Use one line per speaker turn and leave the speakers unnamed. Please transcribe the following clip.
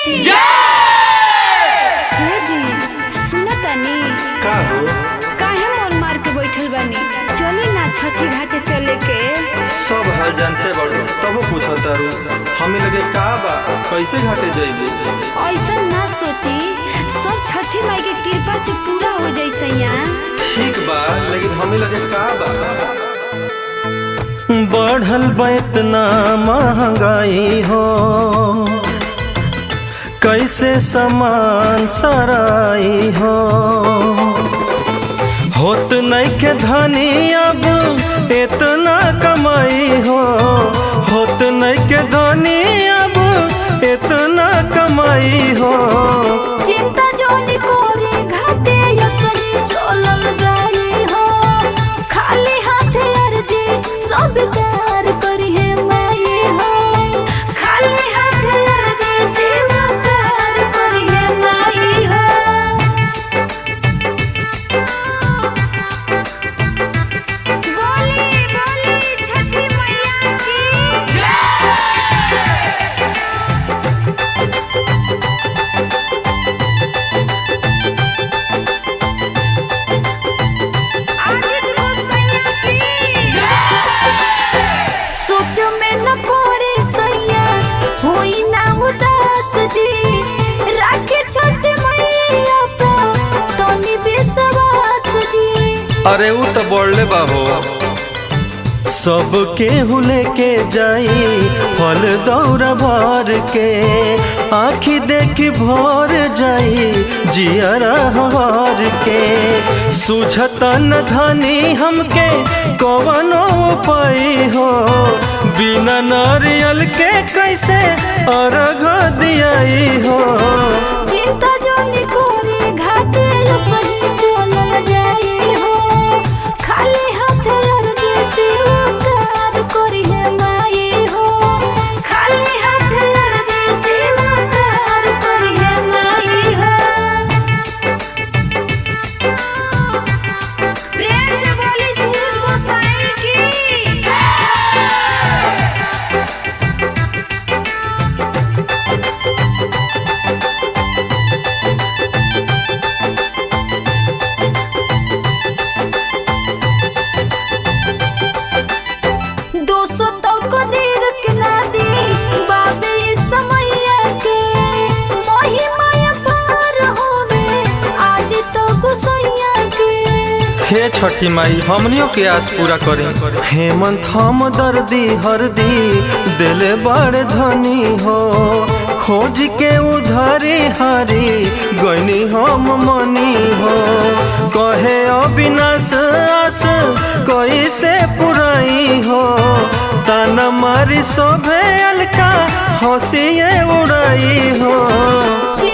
हे जी सुन तनी
का हो
काहे मन मार के बैठल बानी चली ना छठी घाटे चले के
सब हाल जानते बड़ो तबो पूछो तारू हमें लगे का बा कैसे घाटे जाइबे
ऐसा ना सोची सब छठी माई के कृपा से पूरा हो जाई सैया
ठीक बा लेकिन हमें लगे का बा
बढ़ल बा इतना महंगाई हो कैसे सामान सराई हो होत नहीं के धनी अब इतना कमाई हो होत नहीं के धनी अब इतना कमाई हो
चिंता जोनी कोरी घाटे यसरी चलल जाई हो खाली हाथे अर्जी सब प्यार करी है माई हो खाली हाथे अर्जी सब प्यार करी है माई हो बोली बोली छठी मैया की आदित्य गोसैया की सोच में न पड़े सैया होई ना उदास जी राखे छोटे मैया पे तनी बेसवास जी
अरे ऊ तो बोलले बा हो
सबके हुले के जाई फल दौरा भर के आखी देखी भर जाई जियरा हर के सुझता न धनी हमके कवनो पाई हो बिना नारियल के कैसे अर्घ दियाई हो
चिंता जोनी कोरी घाटे सही चलल जाई हो खाली हाथे अर्जी सिरकार करी है माई हो खाली हाथे अर्जी सिरकार करी है माई हो प्रेम से बोली सूरज गोसाई की दो सौ तो को देर के ना दी बाबे इस समैया के मोही माया पार होवे आदि तो गुसैया के
हे छठी माई हमनियों के आस पूरा करी
हेमंत हम दर्दी हरदी दिले बड़ धनी हो खोज के उधारी हारी गईनी हम मनी हो कहे अविनाश आस कैसे पुराई हो ताना मारी शोभे अलका हंसिए उड़ाई हो
चिंता